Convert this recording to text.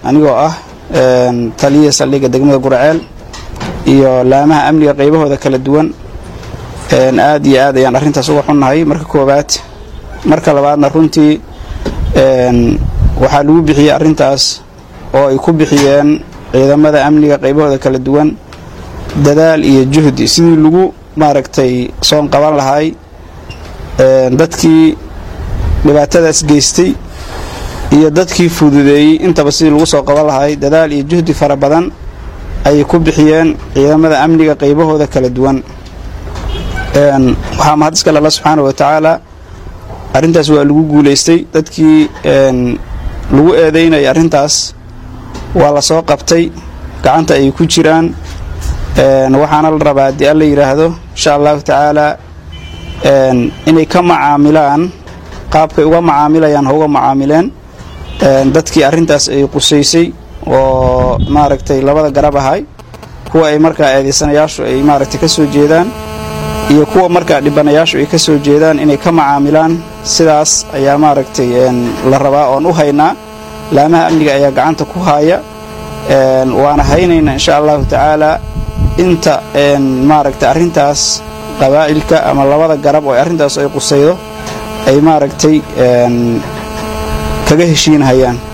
anigoo ah taliya saldhigga degmada guraceel iyo laamaha amniga qaybahooda kala duwan aad iyo aad ayaan arrintaas uga xunnahay marka koowaad marka labaadna runtii waxaa lagu bixiyey arrintaas oo ay ku bixiyeen ciidamada amniga qaybahooda kala duwan dadaal iyo juhdi sidii lagu maaragtay soon qaban lahay dadkii dhibaatadaas geystay iyo dadkii fududeeyey intaba sidii lagu soo qaban lahay dadaal iyo juhdi fara badan ayay ku bixiyeen ciidamada amniga qaybahooda kala duwan waxaa mahad iskale alla subxaana wa tacaala arrintaas waa lagu guulaystay dadkii lagu eedaynaya arrintaas waa la soo qabtay gacanta ay ku jiraan waxaana la rabaa haddii alla yidhaahdo insha allahu tacaala inay ka macaamilaan qaabkay uga macaamilayaan ha uga macaamileen dadkii arrintaas ay qusaysay oo maaragtay labada garab ahay kuwa ay markaa eedaysanayaashu ay maaragtay ka soo jeedaan iyo kuwa markaa dhibanayaashu ay ka soo jeedaan inay ka macaamilaan sidaas ayaa maaragtay la rabaa oon u haynaa laamaha amniga ayaa gacanta ku haaya waana haynaynaa insha allahu tacaalaa inta maaragtay arrintaas qabaa'ilka ama labada garab oo arrintaas ay qusaydo ay maaragtay kaga heshiinhayaan